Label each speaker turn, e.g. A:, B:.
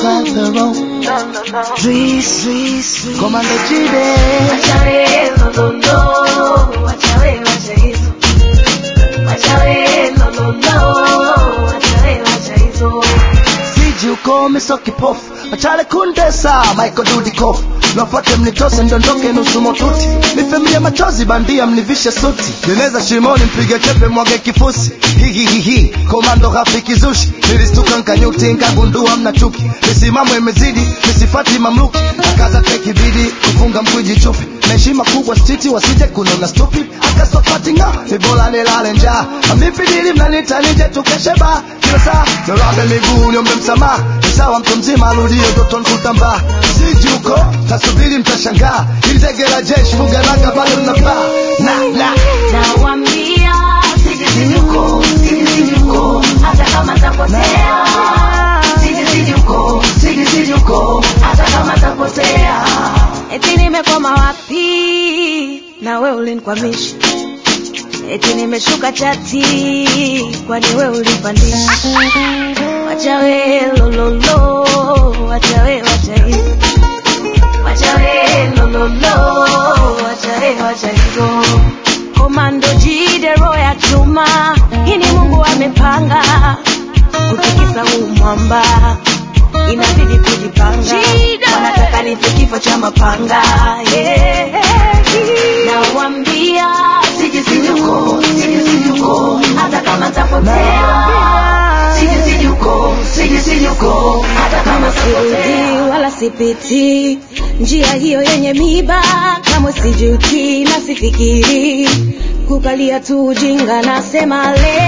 A: right the wrong. Dris, Dris, Komando Jide.
B: Wacha we, no, no, no. Wacha we, wacha hizo. Wacha we, no, no, no. Wacha we, wacha hizo.
A: Siji ukome so kipofu Machale kundesa Michael Dudikoff Nafuate mnitose ndondoke nusu motuti Nifemie machozi bandia mnivishe suti Jeneza shimoni mpige chepe mwage kifusi Hihihihi Komando rafiki zushi Nilistuka nkanyuti nkagundua mna chuki Misimamo imezidi Misifati mamluki Akaza teki bidi Kufunga mkwiji chupi na heshima kubwa stiti wasije kunona stupid akasopati nga nibola nilale njaa amipidili mnanita nije tukeshe ba kila saa nirabe miguu niombe msamaha ni sawa mtu mzima arudie doton kutambaa siji huko tasubiri mtashangaa ilizegera jeshi fugaraka bado linapaa na na
B: Nawambia, siji, siji huko, siji, siji huko. Hata kama tapotea. Siji, siji huko, siji, siji huko. Hata kama tapotea. Eti nimekwama wapi na we ulinikwamisha eti nimeshuka chati kwani we ulipandisha wacha we lololo wacha we wacha hizo wacha we lololo wacha we wacha hizo komando jidero ya chuma hii ni mungu amepanga kutikisa huu mwamba inabidi kujipanga wanataka nife kifo cha mapanga yeah. nawambia siji sijuko siji sijuko hata kama tapotea siji sijuko siji sijuko hata kama tapotea wala sipiti njia hiyo yenye miba kamwe sijuti na sifikiri kukalia tu ujinga nasema leo